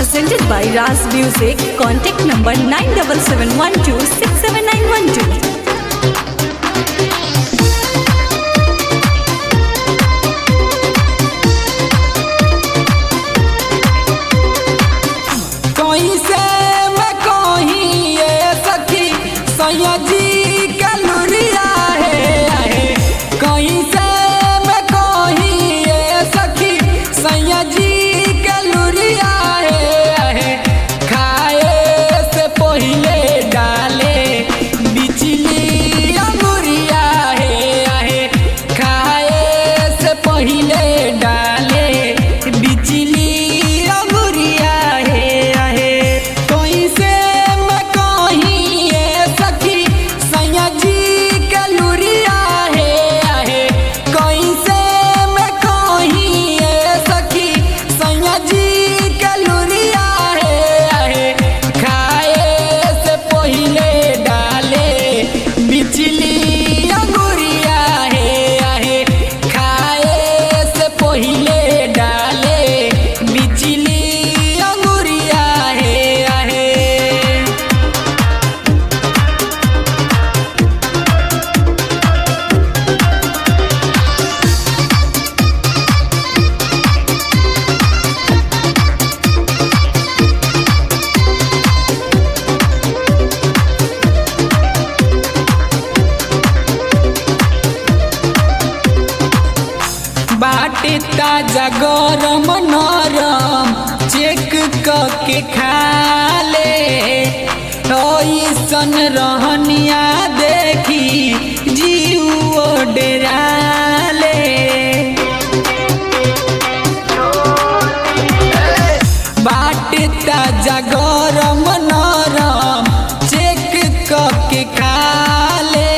Presented by Ras Music. Contact number 9771267912. कैसे मैं कहीं ये सखी सैया जी के लुरिया है आहे। कैसे मैं कहीं ये सखी सैया जी के लुरिया है आहे। खाए से पहले डाले बिजली अंगुरिया है आहे। खाए से पहले डाले बिजली अंगुरिया है आहे। कैसे मैं कहीं ये सखी सैया जी के लुरिया है आहे। कैसे मैं कहीं ये सखी सैया जी के लुरिया है आहे। खाए से पहले डाले बिजली अंगुरिया है आहे। खाए से पहले डाले बिजली अंगुरिया है आहे। बाटे ताजा गरम नरम चेक के खा ले ऐसन रहनिया देखी जीव डेरा ले बाटे ताजा गरम नरम चेक के खा ले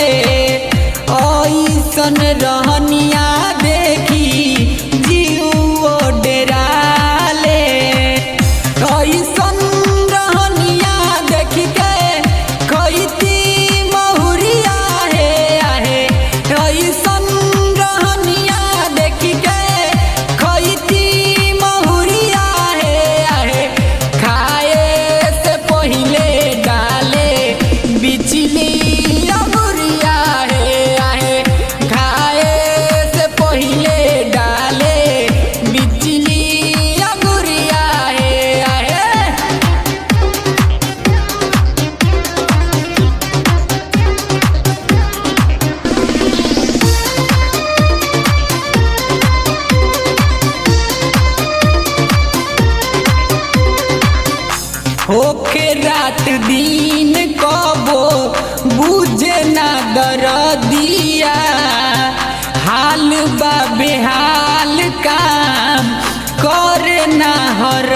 ऐसन रहनिया देखी जीव डेरा ले ऐसन रहनिया देखी के खैती महुरिया है आहे ऐसन रहनिया देखी के खैती महुरिया है आहे खाए से पहले डाले बिजली अमुरिया है आहे खाए से पहले डाले बिजली अमुरिया है आहे होके रात दिन कबो बुझे ना दरदिया हाल बा बेहाल काम करे ना हर